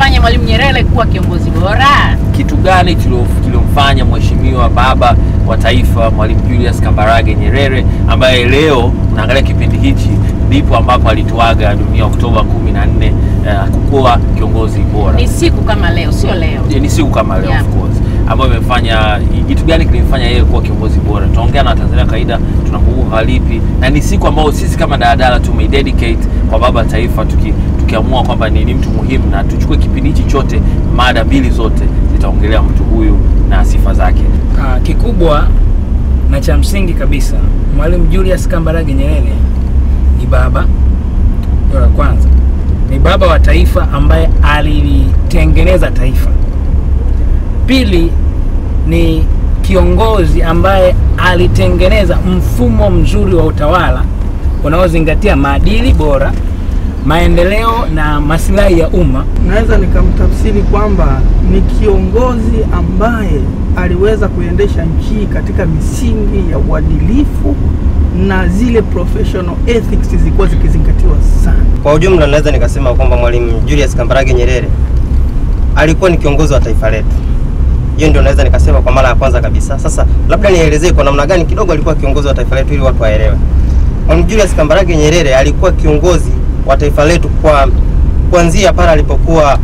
kilimfanya Mwalimu Nyerere kuwa kiongozi bora? Kitu gani kilio- kilomfanya mheshimiwa baba wa taifa Mwalimu Julius Kambarage Nyerere ambaye leo unaangalia kipindi hichi ndipo ambapo alituaga dunia Oktoba 14 uh, kukuwa kiongozi bora. Ni siku kama leo, sio leo. Yeah, ni siku kama leo Yeah. of course ambayo imefanya kitu gani kilimfanya yeye kuwa kiongozi bora. Tunaongea na Watanzania kawaida, tunakumbuka lipi, na ni siku ambayo sisi kama daladala tumeidedicate kwa baba wa taifa, tuki, tukiamua kwamba ni, ni mtu muhimu na tuchukue kipindi hichi chote, mada mbili zote zitaongelea mtu huyu na sifa zake. Ah, kikubwa na cha msingi kabisa, Mwalimu Julius Kambarage Nyerere ni baba, ndio la kwanza, ni baba wa taifa ambaye alilitengeneza taifa. Pili ni kiongozi ambaye alitengeneza mfumo mzuri wa utawala unaozingatia maadili bora, maendeleo na maslahi ya umma. naweza nikamtafsiri kwamba ni kiongozi ambaye aliweza kuendesha nchi hii katika misingi ya uadilifu na zile professional ethics zilikuwa zikizingatiwa sana. Kwa ujumla naweza nikasema kwamba Mwalimu Julius Kambarage Nyerere alikuwa ni kiongozi wa taifa letu. Hiyo ndio naweza nikasema kwa mara ya kwanza kabisa. Sasa labda nielezee kwa namna gani kidogo alikuwa kiongozi wa taifa letu ili watu waelewe. Mwalimu Julius Kambarage Nyerere alikuwa kiongozi wa taifa letu kwa kuanzia pale alipokuwa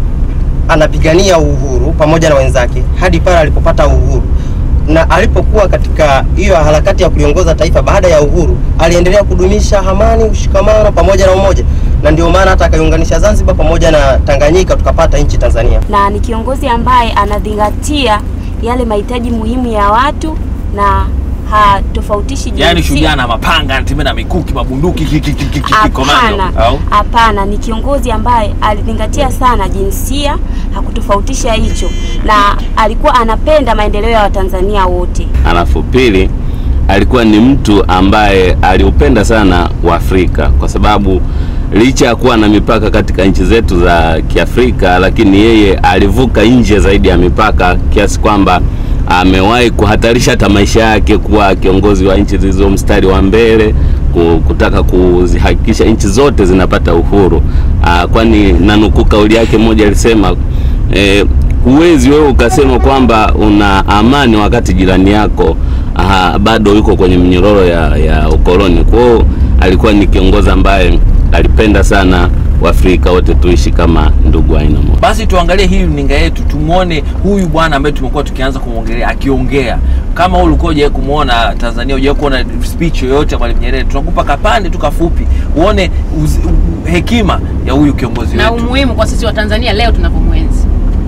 anapigania uhuru pamoja na wenzake hadi pale alipopata uhuru na alipokuwa katika hiyo harakati ya kuliongoza taifa baada ya uhuru, aliendelea kudumisha amani, ushikamano pamoja na umoja, na ndio maana hata akaiunganisha Zanzibar pamoja na Tanganyika tukapata nchi Tanzania. na ni kiongozi ambaye anazingatia yale mahitaji muhimu ya watu na hatofautishi Yaani jinsia. shujaa na mapanga, anatembea na mikuki, mabunduki, ki- ki- ki- ki- ki- komando Hapana, au hapana, ni kiongozi ambaye alizingatia sana jinsia, hakutofautisha hicho, na alikuwa anapenda maendeleo ya Watanzania wote. Alafu pili, alikuwa ni mtu ambaye aliupenda sana Uafrika kwa sababu licha ya kuwa na mipaka katika nchi zetu za Kiafrika, lakini yeye alivuka nje zaidi ya mipaka kiasi kwamba amewahi kuhatarisha hata maisha yake kuwa kiongozi wa nchi zilizo mstari wa mbele ku- kutaka kuzihakikisha nchi zote zinapata uhuru. Aa, kwani nanukuu kauli yake moja alisema eh, huwezi wewe ukasema kwamba una amani wakati jirani yako aha, bado yuko kwenye minyororo ya, ya ukoloni. Kwa hiyo alikuwa ni kiongozi ambaye alipenda sana Waafrika wote tuishi kama ndugu wa aina moja. basi tuangalie hii runinga yetu tumwone huyu bwana ambaye tumekuwa tukianza kumwongelea akiongea kama wewe ulikuwa hujawahi kumwona tanzania hujawahi kuona speech yoyote ya mwalimu nyerere tunakupa kapande tu kafupi uone uz, u, hekima ya huyu kiongozi Na wetu umuhimu kwa sisi wa Tanzania leo tunapomwenzi.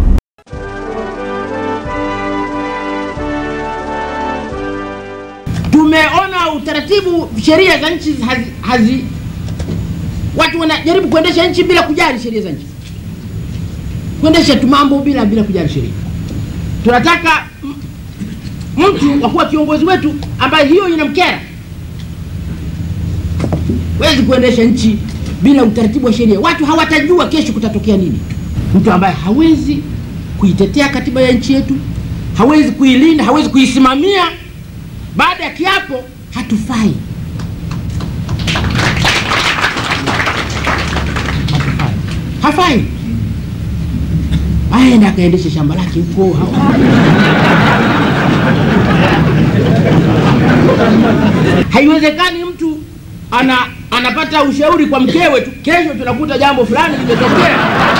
tumeona utaratibu sheria za nchi hazi, hazi watu wanajaribu kuendesha nchi bila kujali sheria za nchi kuendesha tu mambo bila bila kujali sheria tunataka m- mtu wa kuwa kiongozi wetu ambaye hiyo inamkera wezi kuendesha nchi bila utaratibu wa sheria watu hawatajua kesho kutatokea nini mtu ambaye hawezi kuitetea katiba ya nchi yetu hawezi kuilinda hawezi kuisimamia baada ya kiapo hatufai hatufai hafai aende akaendeshe shamba lake huko haiwezekani mtu ana anapata ushauri kwa mkewe tu kesho tunakuta jambo fulani limetokea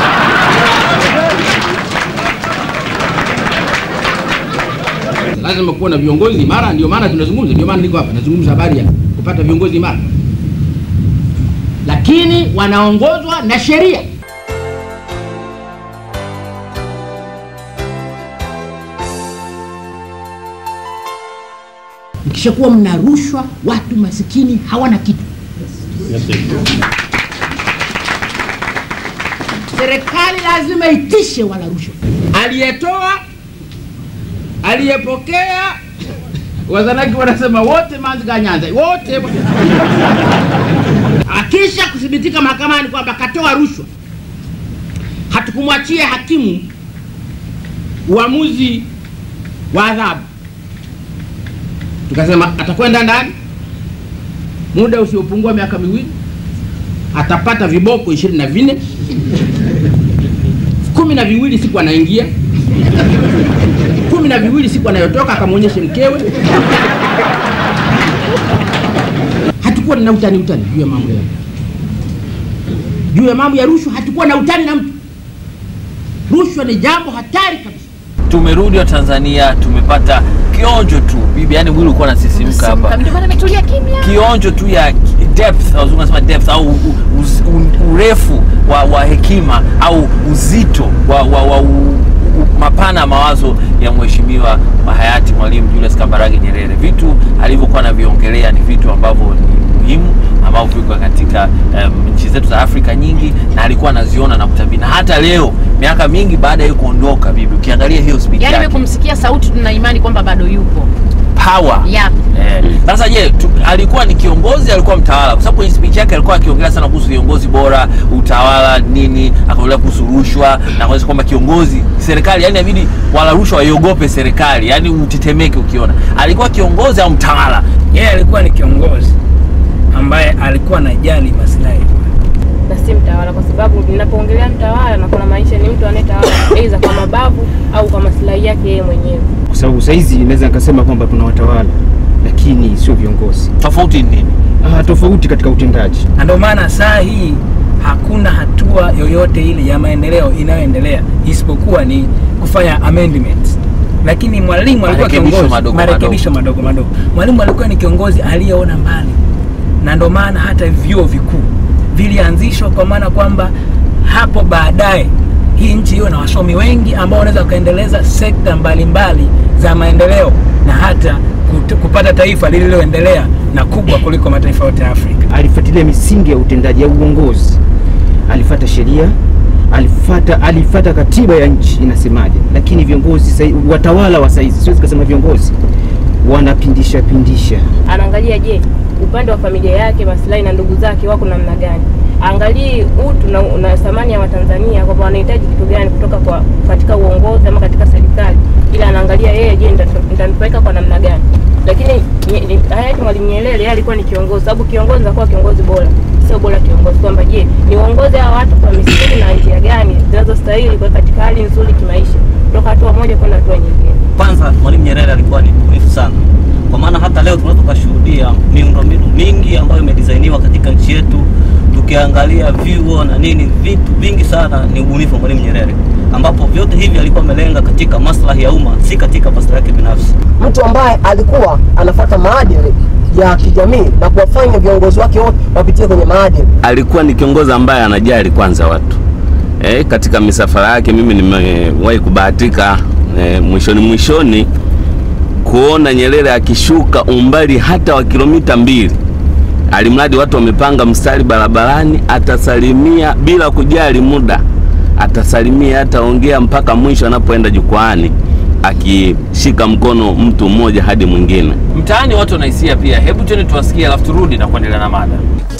lazima kuwa na viongozi imara ndio maana tunazungumza ndio maana niko hapa nazungumza habari ya kupata viongozi imara lakini wanaongozwa na sheria mkishakuwa mna rushwa watu masikini hawana kitu serikali lazima itishe wala rushwa aliyetoa aliyepokea wazanaki wanasema wote manziga nyanza wote akisha kuthibitika mahakamani kwamba katoa rushwa hatukumwachia hakimu uamuzi wa adhabu tukasema atakwenda ndani muda usiopungua miaka miwili atapata viboko ishirini na vinne kumi na viwili siku anaingia kumi na viwili siku anayotoka akamwonyeshe mkewe hatukuwa na utani utani juu ya mambo ya juu ya mambo ya rushwa hatukuwa na utani na mtu rushwa ni jambo hatari kabisa tumerudi wa Tanzania, tumepata kionjo tu bibi, yani mwili ulikuwa unasisimka hapa, Ndio maana ametulia kimya. kionjo tu ya depth, wazungu wanasema depth au u- u- u- urefu wa, wa hekima au uzito wa, wa, wa u, u, mapana ya mawazo ya mheshimiwa hayati Mwalimu Julius Kambarage Nyerere. Vitu alivyokuwa anaviongelea ni vitu ambavyo ni muhimu ambavyo viko katika um, nchi zetu za Afrika nyingi, na alikuwa anaziona na kutabiri, na hata leo miaka mingi baada ya yeye kuondoka, bibi, ukiangalia hiyo speech Yaani yake wewe kumsikia sauti tuna imani kwamba bado yupo. power Yep. Eh, Sasa je, tu, alikuwa ni kiongozi, alikuwa mtawala? Kwa sababu kwenye speech yake alikuwa akiongelea sana kuhusu viongozi bora, utawala nini, akaongelea kuhusu rushwa na kuonyesha kwamba kiongozi serikali, yani inabidi wala rushwa waiogope serikali, yani utetemeke ukiona. Alikuwa kiongozi au mtawala? Yeye alikuwa ni kiongozi ambaye alikuwa anajali maslahi na si mtawala, kwa sababu ninapoongelea mtawala na kuna maisha ni mtu anayetawala aidha kwa mabavu au kwa maslahi yake yeye mwenyewe. kwa sababu saizi naweza nikasema kwamba tuna watawala lakini sio viongozi. Tofauti ni nini? Ah, tofauti katika utendaji. na ndio maana saa hii hakuna hatua yoyote ile ya maendeleo inayoendelea isipokuwa ni kufanya amendments. Lakini mwalimu alikuwa Marekebisho kiongozi madogo marekebisho madogo madogo. Mwalimu alikuwa ni kiongozi aliyeona mbali, na ndio maana hata vyuo vikuu vilianzishwa kwa maana kwamba hapo baadaye hii nchi iwe na wasomi wengi ambao wanaweza wakaendeleza sekta mbalimbali za maendeleo na hata kut- kupata taifa lililoendelea na kubwa kuliko mataifa yote ya Afrika. Alifuatilia misingi ya utendaji ya uongozi, alifata sheria, alifata alifata katiba ya nchi inasemaje. Lakini viongozi sai, watawala wa saizi, siwezi kusema viongozi, wanapindisha pindisha. Anaangalia je, upande wa familia yake, maslahi na ndugu zake wako namna gani? Angalii utu na, na thamani ya Watanzania kwamba wanahitaji kitu gani kutoka kwa katika uongozi ama katika serikali, ila anaangalia yeye, je, nita- nitanufaika kwa namna gani? Lakini nye- ni- hayati Mwalimu Nyerere yeye alikuwa ni kiongozi, sababu kiongozi anakuwa kiongozi bora, sio bora kiongozi kwamba je, ni uongozi hawa watu kwa misingi na njia gani zinazostahili kwa katika hali nzuri kimaisha, kutoka hatua moja kwenda hatua nyingine. Kwanza Mwalimu Nyerere alikuwa ni mbunifu sana, kwa maana hata leo tunaweza tukashuhudia miundombinu mingi ambayo imedisainiwa katika nchi yetu. Tukiangalia vyuo na nini, vitu vingi sana ni ubunifu wa Mwalimu Nyerere, ambapo vyote hivi alikuwa amelenga katika maslahi ya umma, si katika maslahi yake binafsi. mtu ambaye alikuwa anafuata maadili ya kijamii na kuwafanya viongozi wake wote wapitie kwenye maadili. alikuwa ni kiongozi ambaye anajali kwanza watu e, katika misafara yake mimi nimewahi kubahatika e, mwishoni mwishoni kuona Nyerere akishuka umbali hata wa kilomita mbili, alimradi watu wamepanga mstari barabarani, atasalimia bila kujali muda, atasalimia, ataongea mpaka mwisho anapoenda jukwaani, akishika mkono mtu mmoja hadi mwingine. Mtaani watu wanahisia pia. Hebu tuende tuwasikie, alafu turudi na kuendelea na mada.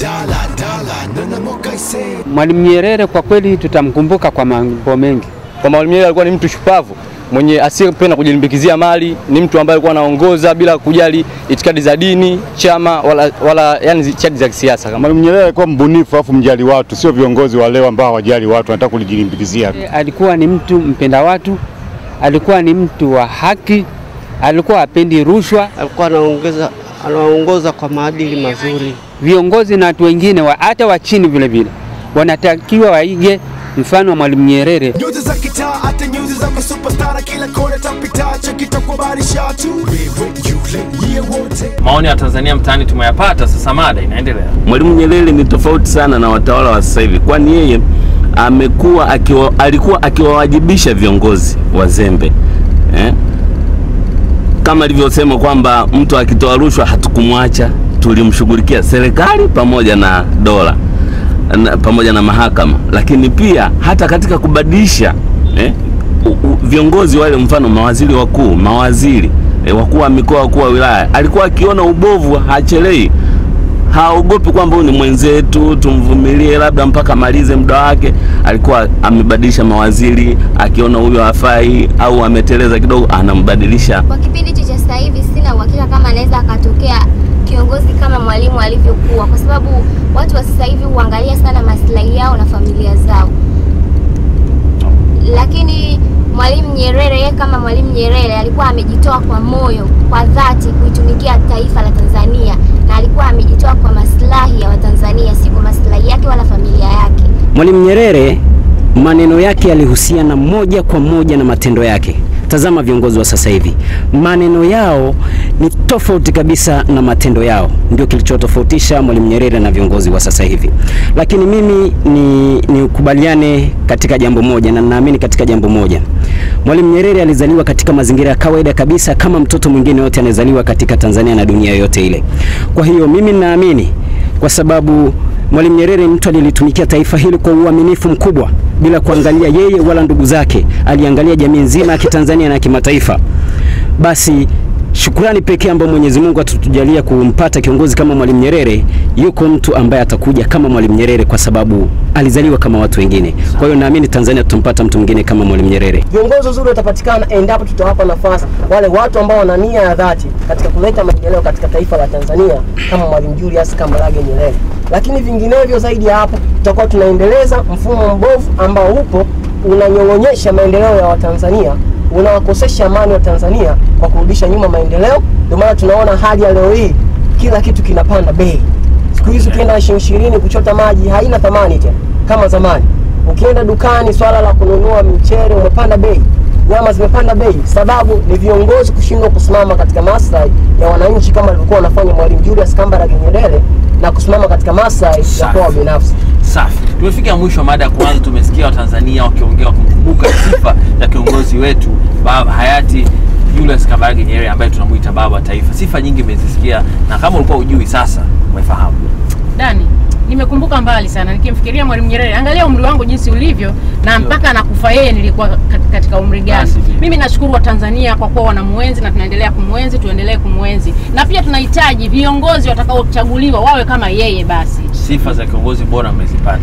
Mwalimu Nyerere kwa kweli tutamkumbuka kwa mambo mengi. Kwa Mwalimu Nyerere alikuwa ni mtu shupavu mwenye asiyependa kujilimbikizia mali, ni mtu ambaye alikuwa anaongoza bila kujali itikadi za dini, chama wala, wala yani itikadi za kisiasa. Mwalimu Nyerere alikuwa mbunifu afu mjali watu, sio viongozi wa leo ambao hawajali watu, wanataka kujilimbikizia. Alikuwa ni mtu mpenda watu, alikuwa ni mtu wa haki, alikuwa hapendi rushwa. alikuwa anaongeza anaongoza kwa maadili mazuri. Viongozi na watu wengine wa, hata wa chini vile vile wanatakiwa waige mfano wa Mwalimu Nyerere. nyuzi za kitaa hata nyuzi za masupastara kila kona tapita chakitakubarisha tu wewe yule yeye wote Maoni ya Tanzania mtaani tumeyapata, sasa mada inaendelea. Mwalimu Nyerere ni tofauti sana na watawala wa sasa hivi, kwani yeye amekuwa akiwa, alikuwa akiwawajibisha viongozi wazembe eh? Kama alivyosema kwamba mtu akitoa rushwa hatukumwacha, tulimshughulikia serikali pamoja na dola na, pamoja na mahakama, lakini pia hata katika kubadilisha eh? u- u- viongozi wale, mfano mawaziri wakuu, mawaziri eh, wakuu wa mikoa, wakuu wa wilaya, alikuwa akiona ubovu hachelei haogopi kwamba huyu ni mwenzetu, tumvumilie labda mpaka amalize muda wake. Alikuwa amebadilisha mawaziri, akiona huyo hafai au ameteleza kidogo, anambadilisha. Kwa kipindi hichi cha sasa hivi sina uhakika kama anaweza akatokea kiongozi kama mwalimu alivyokuwa, kwa sababu watu wa sasa hivi huangalia sana maslahi yao na familia zao. La, Nyerere, yeye kama Mwalimu Nyerere alikuwa amejitoa kwa moyo, kwa dhati kuitumikia taifa la Tanzania, na alikuwa amejitoa kwa maslahi ya Watanzania, si kwa maslahi yake wala familia yake. Mwalimu Nyerere maneno yake yalihusiana moja kwa moja na matendo yake. Tazama viongozi wa sasa hivi, maneno yao ni tofauti kabisa na matendo yao, ndio kilichotofautisha Mwalimu Nyerere na viongozi wa sasa hivi. Lakini mimi ni nikubaliane katika jambo moja, na naamini katika jambo moja. Mwalimu Nyerere alizaliwa katika mazingira ya kawaida kabisa kama mtoto mwingine yote anayezaliwa katika Tanzania na dunia yote ile. Kwa hiyo mimi naamini kwa sababu Mwalimu Nyerere ni mtu alilitumikia taifa hili kwa uaminifu mkubwa bila kuangalia yeye wala ndugu zake, aliangalia jamii nzima ya Kitanzania na kimataifa. Basi shukrani pekee ambayo Mwenyezi Mungu atatujalia kumpata kiongozi kama Mwalimu Nyerere, yuko mtu ambaye atakuja kama Mwalimu Nyerere kwa sababu alizaliwa kama watu wengine. Kwa hiyo naamini Tanzania tutampata mtu mwingine kama Mwalimu Nyerere. Viongozi wazuri watapatikana endapo tutawapa nafasi wale watu ambao wana nia ya dhati katika kuleta maendeleo katika taifa la Tanzania kama Mwalimu Julius Kambarage Nyerere. Lakini vinginevyo zaidi ya hapo, tutakuwa tunaendeleza mfumo mbovu ambao upo unanyong'onyesha maendeleo ya Watanzania, unawakosesha amani wa Tanzania kwa kurudisha nyuma maendeleo. Ndio maana tunaona hali ya leo hii, kila kitu kinapanda bei. Siku hizi ukienda na shilingi ishirini kuchota maji haina thamani tena kama zamani. Ukienda dukani, swala la kununua mchele umepanda bei, nyama zimepanda bei. Sababu ni viongozi kushindwa kusimama katika maslahi ya wananchi kama alivyokuwa wanafanya Mwalimu Julius Kambarage Nyerere na kusimama katika maslahi ya kwao binafsi. Safi, tumefika mwisho wa mada ya kwanza. Tumesikia Watanzania wakiongea wakikumbuka sifa za kiongozi wetu baba hayati Julius Kambarage Nyerere ambaye tunamuita baba wa taifa. Sifa nyingi umezisikia, na kama ulikuwa ujui, sasa umefahamu. Dani, nimekumbuka mbali sana nikimfikiria Mwalimu Nyerere. Angalia umri wangu jinsi ulivyo na mpaka anakufa yeye nilikuwa kat- katika umri gani? Mimi nashukuru Watanzania kwa kuwa wanamuenzi na tunaendelea kumwenzi, tuendelee kumwenzi, na pia tunahitaji viongozi watakaochaguliwa wawe kama yeye. Basi Sifa za kiongozi bora mmezipata.